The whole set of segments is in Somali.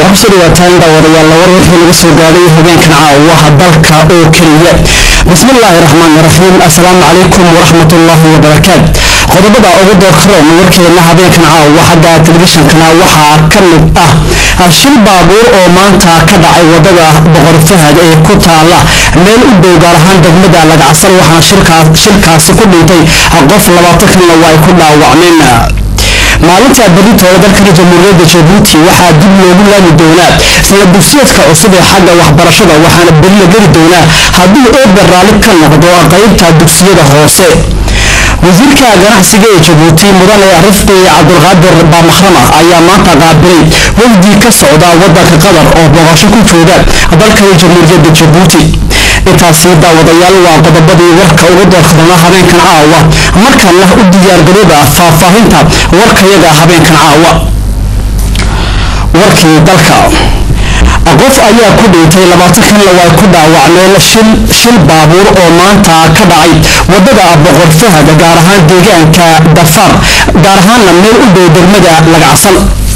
kusoo dhawaataan daawadayaal war wixii laga soo gaadhay habeenkan caawaha dalka oo keliya bismillaahi raxmaani raxiim assalaamu calaykum waraxmatullaahi wabarakaat qodobada ugu doorkaroon warkeena habeenkan caawa xagga telefishinkana waxaa ka mid ah shil baabuur oo maanta ka dhacay wadada boqor fahad ee ku taala meel u dhow gaar ahaan degmada lagacsan waxaana shilkaasi ku dhintay qof labaatan kalina waa ay ku dhaawacmeen maalinta berritooda dalkani jamhuuriyadda jabuuti waxaa dib loogu laami doonaa sanad dugsiyeedka cusub ee xagga waxbarashada waxaana beri la geli doonaa haddii eber raalli ka noqdo qaybta dugsiyada hoose wasiirka ganacsiga ee jabuuti mudane rifqi cabdulqaadir baamakrama ayaa maanta qaabilay wafdi ka socda wadanka qatar oo booqasho ku jooga dalkani jamhuuriyadda jabuuti intaasi daawadayaal waa qodobadii warka ugu doorkadana habeenkan caawa markana u diyaargarooba faahfaahinta warkayaga habeenkan caawa warkii dalka qof ayaa ku dhintay labaatan kanla way ku dhaawacmeen shil baabuur oo maanta ka dhacay wadada boqor fahad gaar ahaan deegaanka dafaar gaar ahaanna meel u dhow degmada lagacsan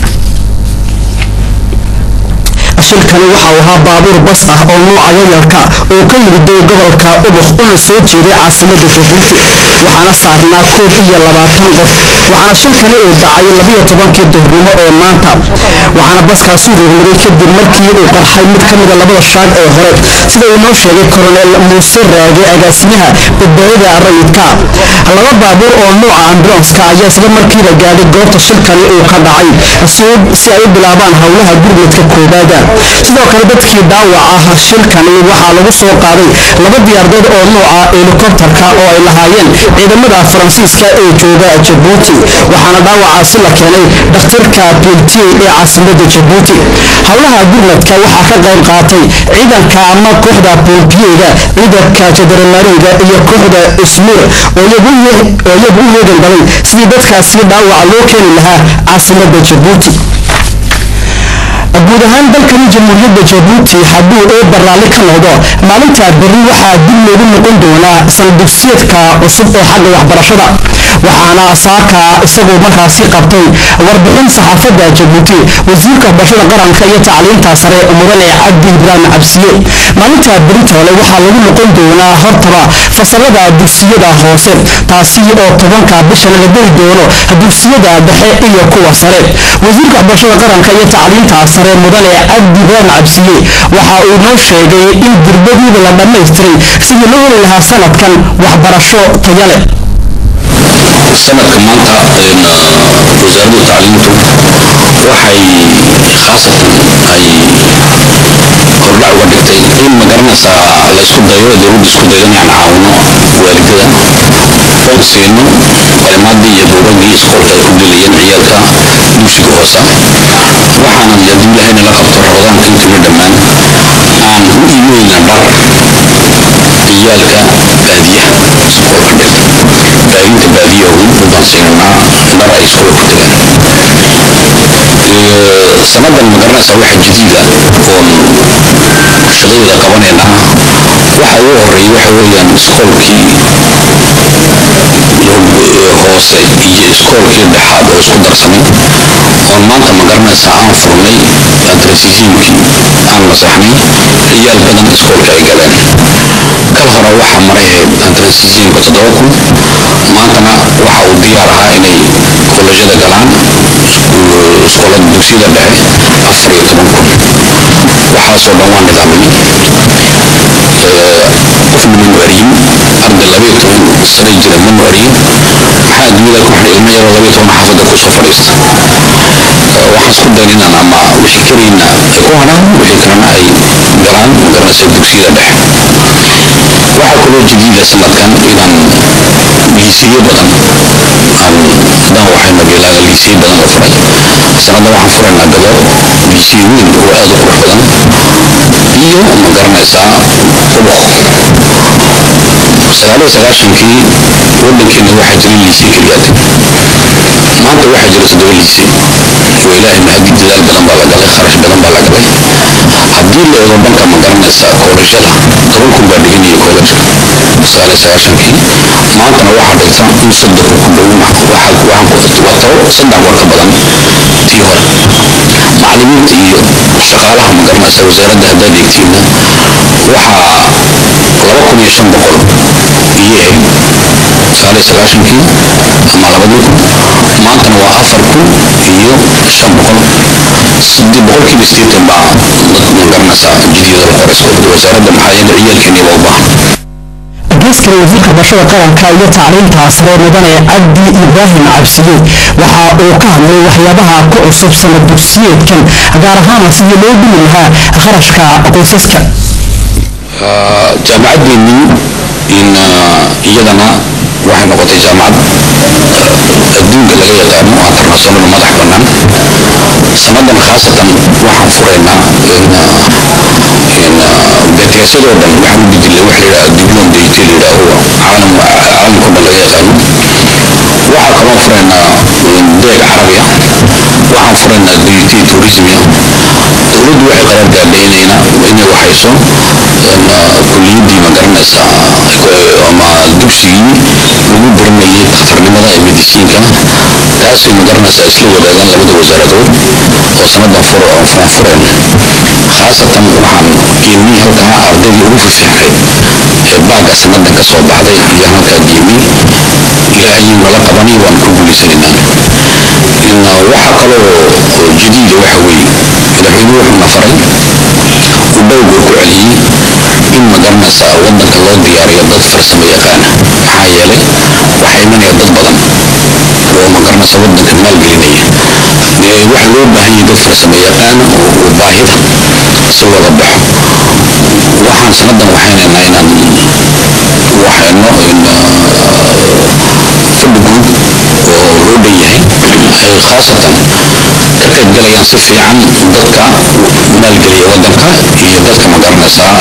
shilkani waxau ahaa baabuur bas ah oo nuuca yayarka oo ka yimiday gobolka ubux una soo jeeday caasimada jabuuti waxaana saarnaa koob iyo labaatan qof waxaana shilkani uu dhacay labiyo tobankii duhurnimo ee maanta waxaana baskaasi rogmaday kadib markii uu qarxay mid ka mida labada shaag ee hore sida uu noo sheegay koronel muuse raage agaasimaha badbaadada rayidka laba baabuur oo nuuca ambulanska ayaa isla markiiba gaadhay goobta shilkani uu ka dhacay si ay u bilaabaan howlaha gurmadka koobaada sidoo kale dadkii dhaawac ah shilkani waxaa lagu soo qaaday laba diyaardood oo nuuca helikobtarka oo ay lahaayeen ciidamada faransiiska ee jooga jabuuti waxaana dhaawacaasi la keenay dhakhtarka piltiy ee caasimada jabuuti howlaha gurmadka waxaa ka qayb qaatay ciidanka ama kooxda bolbiyeyga ciidanka jadaramaariga iyo kooxda ismuur oo iyagu u yeegan baday sidii dadkaasi dhaawaca loo keeni lahaa caasimada jabuuti guud ahaan dalkani jamhuuriyadda jabuuti hadduu eeba raalli ka noqdo maalinta berri waxaa dib loogu noqon doonaa sanadugsiyeedka cusub ee xagga waxbarashada waxaana saaka isagoo markaasi qabtay warbixin saxaafadda jabuuti wasiirka waxbarashada qaranka iyo tacliinta sare mudane cabdi ibraahim cabsiye maalinta beritoole waxaa lagu noqon doonaa hortaba fasalada dugsiyada hoose taasi oo tobanka bisha laga geli doono dugsiyada dhexe iyo kuwa sare wasiirka waxbarashada qaranka iyo tacliinta sare mudane cabdi ibraahim cabsiye waxa uu noo sheegay in dirbadiiba la dhammaystiray sidii loo heli lahaa sanadkan waxbarasho taya leh sanadka maanta wasaaradda tacliintu waxay khaasatan ay hordhac uga dhigtay in magaranaysaa laysku dayo dowladda isku dayo inaan caawino waalidada oon siino qalimaadii iyo buugaggii isqoolka ay ku gelayeen ciyaalka dugsiga hoose waxaana haddii ilahayna la qabto rabadaanka intiina dhammaan aan u iimayna dhar ciyaalka baadiyaha isqoolka dhigta baadinta baadiyahu baan siinanaa dhar ay isqoolka tagaan sanadan magaranaysaa waxa jadiida oon shaqadeeda qabanayna waxa ugu horeeya waxa weeyaan iskoolkii hoose iyo iskoolkii dhexaad oo isku darsamay oon maanta magaranaysaa aan furnay antrasiisiimkii aan masaxnay ciyaal badan iskoolka ay galeen kal hore waxaa maray antrasiisiimka toddoba kun maantana waxa uu diyaar ahaa inay kolejyada galaan iskoolada dugsiyada dhexe afar iyo toban kun waxaasoo dhan waa nidaamay qofna ma nuariyin arday labayo toban sano jira ma nuariyin maxaa adduunyada ku xidhay ilmo yaroo labayo toban xaafadda kusoo fadhiista waxaan isku dayn inaan ama wixii karayna ay ku hadhaan wixii kalena ay galaan magaranaysa dugsiyada dhexe waxaa kaloo jadiida sanadkan inaan liisiyo badan aan haddaan waxayna bilaaga liisiyo badan la furay sanadda waxaan furaynaa gado liisiyo weyn oo aad u qurux badan iyo ma garanaysaa ubuq sagaaliyo sagaashankii waddankeena waxaa jira liisiyo keliyaad maanta waxaa jira toddoba liisiyo oo ilaahay mahadi dadaal badan baa la galay kharash badan baa la galay haddii la eego dhanka ma garanaysaa koolashada toban kun baa dhiganaya koolashka sagaaliyo sagaashankii maantana waxaa dhigta in soddon ku dhow waxaan ku wato saddex war ka badan tii hore macallimiinta iyo shaqaalaha magaranaysa wasaaradda haddaad eegtiinna waxaa laba kun iyo shan boqol iyo sagaal iyo sagaashankii ama labadii kun maantana waa afar kun iyo shan boqol sidii boqolkiiba sideetan baa magaranaysa jidiyada la qoray wasaaradda maxaa yeele ciyaalkeeni waa u baahan geeskale wasiirka barashada qaranka iyo tacliinta sare mudane cabdi ibraahim cabsiye waxa uu ka hadlay waxyaabaha ku cusub sanad dugsiyeedkan gaar ahaan sidii loo dhimi lahaa kharashka qoysaska jaamacaddeenii in iyadana waxay noqotay jaamacad adduunka laga yaqaano oo international madax bannaan sanadan khaasatan waxaan furaynaa beteesyadoo dhan waxaan u bedilay waxa la yidhaha diplom dayte la yidhaaho caalam caalamkao dhan laga yaqaano waxaa kaloo furaynaa deeg carabi ah waxaan furaynaa dayte tourismia dowladdu waxay qaraar gaadhay inayna inay waxayso kuliyaddii magaranaysa ama dugsigii lagu baranayay dhakhtarnimada ee medisiinka taasay magaranaysaa isla wadaagaan labada wasaaradood oo sanadan furaan fureen khaasatan waxaan geemiyey halkaa ardaydii ugu fifiicnayd ee baaga sanadan ka soo baxday iyo halkaa geemiyey ilaahayuu nala qabanay waan ku guulaysanaynaa waxaa kaloo jadiida waxa weeye madaxweynuhu wuxuuna faray uu dhowguu ku celiyey in magaranaysa wadanka loo diyaariyo dad farsamo yaqaana maxaa yeelay waxaa imanaya dad badan oo magaranaysa wadanka maalgelinaya waxa loo baahan yahay dad farsamo yaqaana oo baahida si looga baxo waxaan sanadan waxaynaynaa inaan waxayno fadhi guud oo loo dhan yahay ay khaasatan ka qaybgalayaan si fiican dadka maalgeliya wadanka iyo dadka magaranaysaa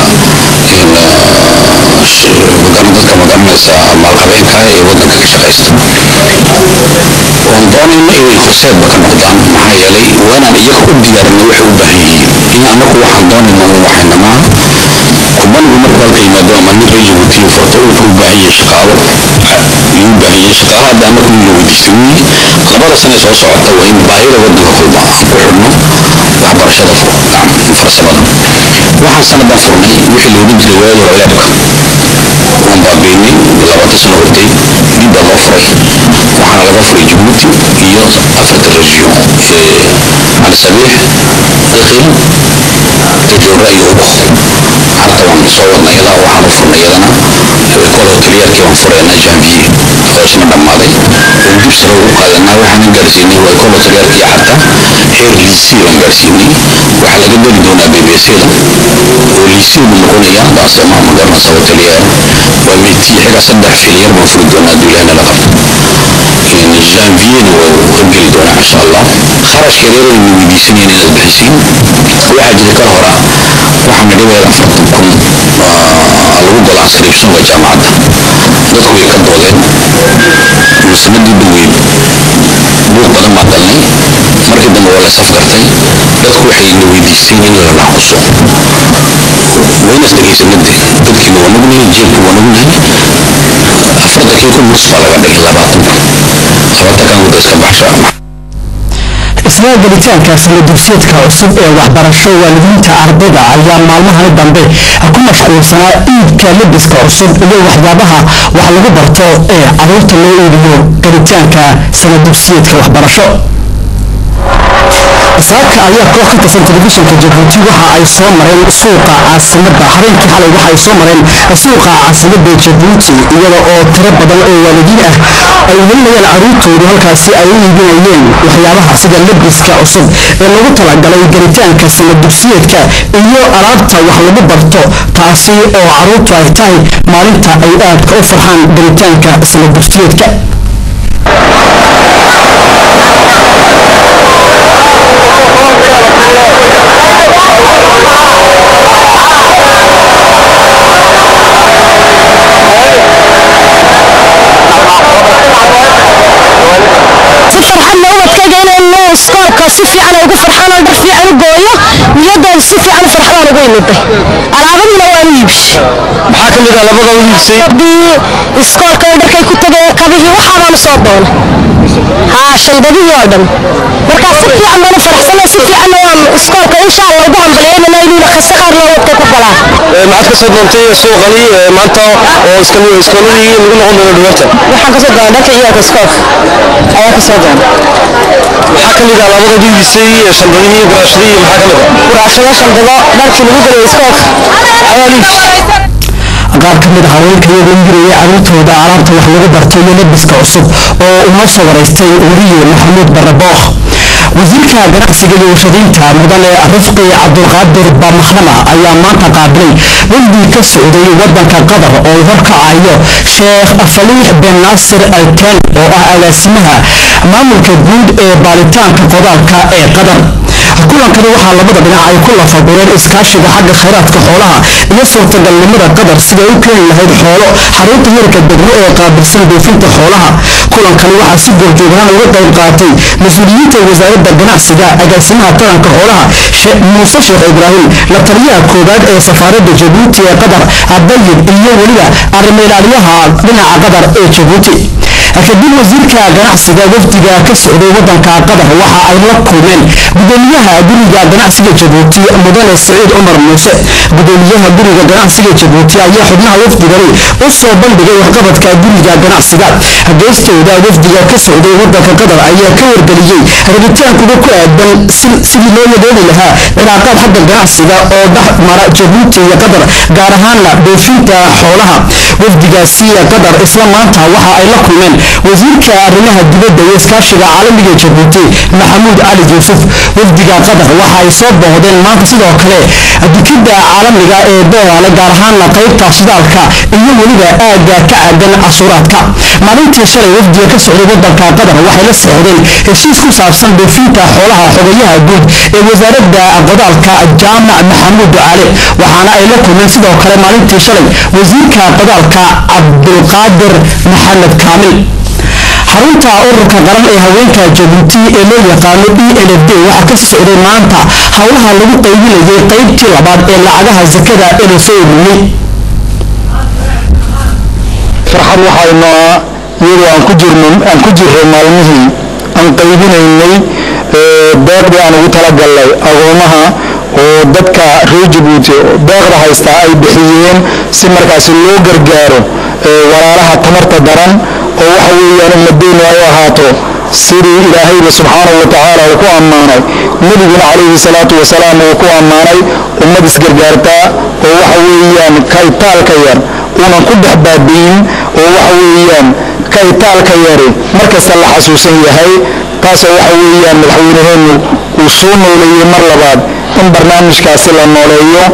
dadka magaranaysa maalqabeenka ee wadanka ka shaqaysta waan doonayna inay horseedba ka noqdaan maxaa yeelay waanaan iyaga u diyaarinay waxay u baahan yihiin in anagu waxaan doonayna u waxayna maaha kubanigu markuu halka yimaado ama nin reer jabuutiyo furto wuxuu u baahan yahay shaqaalo ayuu u baahan yahay shaqaalaha hadda anagu in la weydiistay weeye labada sane soo socota waa in baahida wadanka kulma aan ku xidhno waxbarashada farsamada waxaan sanadan furnay wixii loogu jiray waayada roleebka waan baabeynay labaatan sano hortay dib baa loo furay waxaana laga furay jabuuti iyo afarta region ee alsabiix dakhil tajoora iyo ubuq harta waan soo wadnay ilaa waxaan u furnay iyadana kol hoteliyaalkii waan furaynaa janvier oo isna dhammaaday oo dib sare ugu qaadanaa waxaan gaarsiinay waa kol hoteliyaalkii carta heer liisii baan gaarsiinay waxaa laga geli doonaa bbc-da oo liisii buu noqonayaa daasama magaranaysa hoteliyaal waa meetii xiga saddex filyar baan furi doonaa duulaana la qabto janvierna waa horgeli doonaa insha allah kharashka reeraynu weydiisanayeen inaad bixisiin waxaa jira ka hora waxaa midhibeeda afartan kun lagu galo ascriptionka jaamacadda dadku way ka doodeen sanadii dhaweyd buuq badan baa galnay markii dambe waa la safgartay dadku waxay na weydiisteen in la naaquso waynas dhegaysanade dadkiina waa nugnahay jeebka waa nugnahay afartankii kun nus baa laga dhigay labaatan labaatankan wada iska baxsha isla gelitaanka sana dugsiyeedka cusub ee waxbarasho waalidiinta ardayda ayaa maalmahani dambe ku mashquulsanaa iibka lebiska cusub iyo waxyaabaha wax lagu barto ee caruurta loo iibiyo gelitaanka sana dugsiyeedka waxbarasho saaka ayaa koox ka tirsan telefishinka jabuuti waxa ay soo mareen suuqa caasimada habeenkii xalay waxa ay soo mareen suuqa caasimada jabuuti iyada oo tiro badan oo waalidiin ah ay welinayaan caruurtoodu halkaasi ay u iibinayeen waxyaabaha sida lebiska cusub ee lagu talagalay gelitaanka sana dugsiyeedka iyo alaabta wax lagu barto taasi oo caruurtu ay tahay maalinta ay aadka u farxaan gelitaanka sana dugsiyeedka si farxadna ubadkayga inaynu iskoolka si fiican ay ugu farxaan oo dhar fiican u gooyo niyadooda si fiican farxadaan ugu imiday alaabadiina waan u iibshay maxaa ka mid ah labada wiilsay bii iskoolka oo dharkay ku tagay kabihii waxaabaan soo doona haa shandadihii oo dhan markaa si fiican baan u faraxsanay si fiicanna waan iskoolka insha allah ugu hambalyeynana inuuna kasta qaar loo wadka ku galaan maxaad ka soo doontay suuqani maanta oo iskooladii lagu noqon doono dhawaarta waxaan kasoo doona dharka ciyaalka iskoolka ayaa kasoo doona maxaa ka mid ah labada wiilsay shandadihii buraashadihii maxaa ka mid ah buraashado shandado dharkii lagu gelay iskoolka ayaa liif qaar ka mid ah haweenka iyagoo yiraya carruurtooda alaabta wax lagu barto iyo labiska cusub oo uma soo waraystay weriye maxamuud barabooq wasiirka ganacsiga iyo warshadaynta mudane rifqi cabdulqaadir bamaxrama ayaa maanta qaabilay wafdi ka socday wadanka qatar oo horkacayo sheekh faliix ben naasir alkan oo ah agaasimaha maamulka guud ee baaritaanka qodaalka ee qatar kulankani waxaa labada dhinac ay ku lafagureen iskaashiga xagga khayraadka xoolaha iyo suurtagalnimada qatar siday u keeni lahayd xoolo xarunta yarka degmo ee qaabilsan buufinta xoolaha kulankani waxaa si goorjoogaan uga qayb qaatay mas-uuliyiinta wasaaradda ganacsiga agaasimaha taranka xoolaha muuse sheekh ibraahim la taliyaha koowaad ee safaaradda jabuuti ee qatar abayib iyo weliba arrimailaalyaha dhinaca qatar ee jabuuti kadib wasiirka ganacsiga wafdiga ka socday wadanka qatar waxa ay la kulmeen gudoomiyaha guriga ganacsiga jabuuti mudane saciid cumar muuse gudoomiyaha guriga ganacsiga jabuuti ayaa xubnaha wafdigani u soo bandhigay waxqabadka guriga ganacsiga geestooda wafdiga ka socday wadanka qatar ayaa ka wargeliyey rabitaankooda ku aadan sidii loo yadeeli lahaa cilaaqaad xagga ganacsiga oo dhex mara jabuuti iyo qatar gaar ahaana dhoofinta xoolaha wafdigaasi qatar isla maanta waxa ay la kulmeen wasiirka arrimaha dibadda iyo iskaashiga caalamiga jabuuti maxamuud cali yuusuf wafdiga qatar waxa ay soo boohdeen maanta sidoo kale dukidda caalamiga ee beeraale gaar ahaana qaybta shidaalka iyo weliba aagga ka caagan cashuuraadka maalintii shalay wafdiga ka socday wadanka qatar waxay la socdeen heshiis ku saabsan dhoofinta xoolaha xogayaha guud ee wasaaradda qodaalka jaamac maxamuud ducaale waxaana ay la kulmeen sidoo kale maalintii shalay wasiirka qodaalka cabdulqaadir maxamed kaamil xarunta ururka qaran ee haweenka jabuuti ee loo yaqaano e n f d waxaa kasii socday maanta howlaha lagu qaybinayay qaybtii labaad ee lacagaha sakada ee lasoo ururiyey farxad waxaynaa iyadoo aan ku jirno aan ku jirray maalmihii aan qaybinaynay deeqdii aan ugu talagalnay agoomaha oo dadka reer jabuuti deeqda haystaa ay bixiyeen si markaasi loo gargaaro walaalaha tamarta daran oo waxa weeyaan ummadeennu ay ahaato sidii ilaahayba subxaanahu wa tacaala uu ku ammaanay nebiguna calayhi salaatu wasalaam uu ku ammaanay ummad isgargaartaa oo waxa weeyaan kaytaalka yar uunan ku dhex baabi'in oo waxa weeyaan kaytaalka yari markasta la xasuusan yahay taasoo waxa weeyaan madaxweynaheennu uu soo nooleeyey mar labaad in barnaamijkaasi la nooleeyo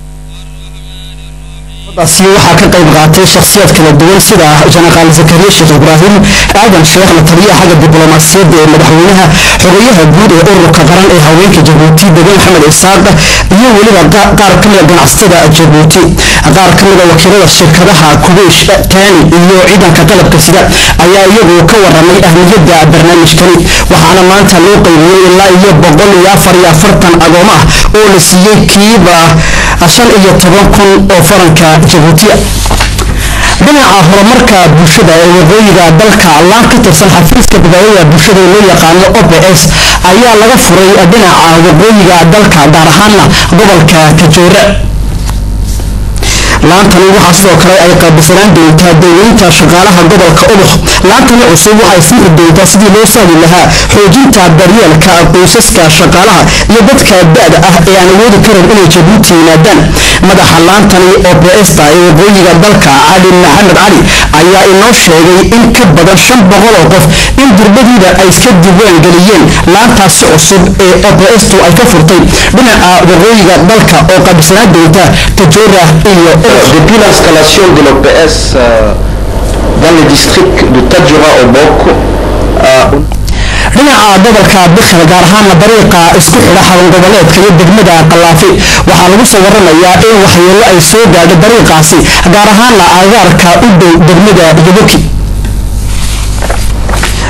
daasi waxaa ka qayb qaatay shakhsiyaad kala duwan sida janaqaal zakariya sheekh ibraahim aadan sheekh la taliyaha xagga diblomaasiyadda ee madaxweynaha xogayaha guud ee ururka qaran ee haweenka jabuuti degan maxamed isaaq iyo weliba qaar ka mida ganacsatada jabuuti qaar ka mida wakiilada shirkadaha kuweysh taani iyo ciidanka qalabka sida ayaa iyagu ka waramay ahmiyadda barnaamijkani waxaana maanta loo qaybiyey ilaa iyo boqol iyo afar iyo afartan agooma ah oo la siiyey kiiba shan iyo toban kun oo faranka jabuutiya dhinaca horumarka bulshada ee waqooyiga dalka laan ka tirsan xafiiska badbaadada bulshada ee loo yaqaano obs ayaa laga furay dhinaca waqooyiga dalka gaar ahaana gobolka kajoore laantani waxaa sidoo kale ay qaabisanaan doontaa dowlaynta shaqaalaha gobolka ubuk laantani cusub waxay furi doontaa sidii loo sahli lahaa xoojinta daryeelka qoysaska shaqaalaha iyo dadka da-da ah ee aan awoodi karin inay jabuuti yimaadaan madaxa laantani obsta ee waqooyiga dalka cali maxamed cali ayaa inoo sheegay in ka badan shan boqol oo qof in durbadiida ay iska diiwaan geliyeen laantaasi cusub ee obstu ay ka furtay dhinaca waqooyiga dalka oo qaabisanaan doonta tajoora iyo Depuis l'installation de l'OPS euh, dans le district de Tadjoura au Bok, dhinaca gobolka bikil gaar ahaana dariiqa isku xidha xaban goboleedka iyo degmada qalaafi waxaa lagu soo waramayaa in waxyeelo ay soo gaadho dariiqaasi gaar ahaana agaarka u dhow degmada yabuki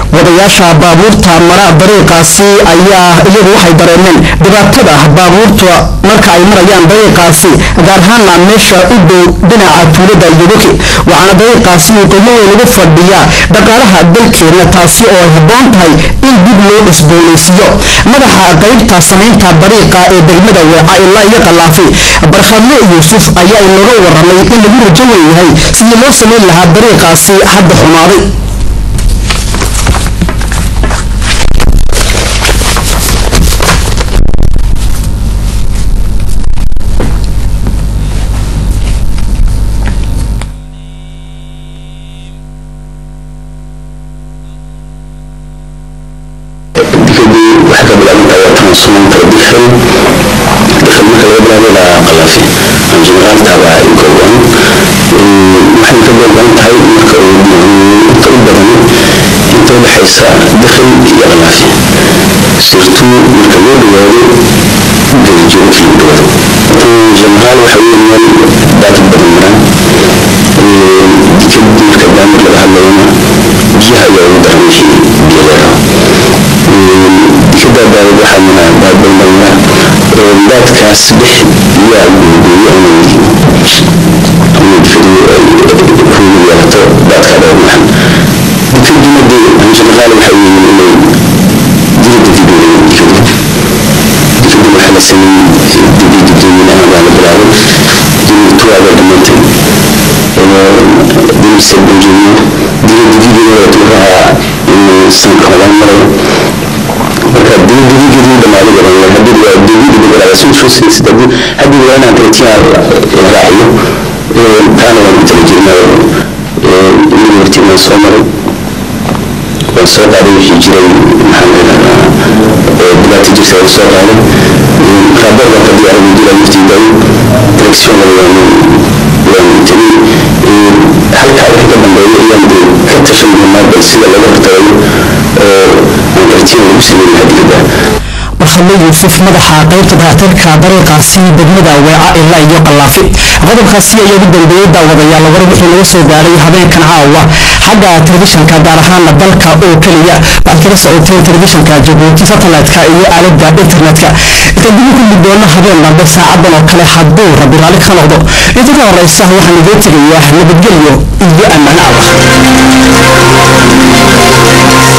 wadayaasha baabuurta mara dariiqaasi ayaa iyagu waxay dareemeen dhibaatada baabuurta marka ay marayaan dariiqaasi gaar ahaana meesha u dhow dhinaca tuulada yogoki waxaana dariiqaasi qiimo weyn ugu fadhiya dhaqaalaha dalkeena taasi oo ay habboon tahay in dib loo cusboonaysiiyo madaxa qaybta samaynta dariiqa ee degmada weeca ilaa iyo qalaafi barkhadle yuusuf ayaa inooga waramay in lagu rajo weyn yahay sidii loo samayn lahaa dariiqaasi hadda xumaaday dikadii waxay ka bilaabantahay watan sunaanta dikhan dikhan marka laga bilaabo ilaa qalaafi aan jeneraal taaba ay kooban waxay ka kooban tahay marka inta u badan inta u dhexaysa dikhan iyo qalaafi sirtu marka loo dhawaado gelijoogkii u dhawaado jeneraal waxa weeyaan daata badan maraan dikadii marka daamir laga hadlayana biyaha ayaa ugu daran wixii biyo leedaha dikada daawad waxaa mana baadbalmaya daadkaas dhex yaa guuguuyo ama dikadu kuugu yeelato daadka dhowrmahan dikadumade anjeneraal waxay yihiin inay dirida dibeeyeen dikadu dikadu waxaa la sameeyey dibi dibdoominaha baa la bilaabay inuu tuwaaba dhamaantay dimisa benjamiya dirida dibigeeda tuuraha sanka hodan marayo marka dibigeedii dhamaaday garan hadii waa dibida dibada soo soo sida hadii waa inaan tartiya la raaciyo taana waan tala jirnaa inuu hortiina soo maray waan soo qaaday wixii jiray maxaan leedahaa dhibaata jirta waan soo qaaday raaboor baan ka diyaaray mudula muftiiday direction waan waan tegey halkaa wixii ka dambeeya ayaan dee ka tashan doonaa bal sida laga hortagayo oo aan tartiya lagu sameyn lahaa dibadda barkhadle yuusuf madaxa qaybta dayactirka dariiqaasi degmada weeca ilaa iyo qalaafi qodobkaasi ayaa ugu dambeeyey daawadayaal war wixii laga soo gaaray habeenkan caawa xagga telefishanka gaar ahaana dalka oo keliya waxaad kala socoteen telefishanka jabuuti satellite-ka iyo aalada internetka inta dibi ku gudboona habeen dambe saacadan oo kale hadduu rabbi raalli ka noqdo inta ka horeysa waxaan idiin tegayaa nabadgelyo iyo ammaan allah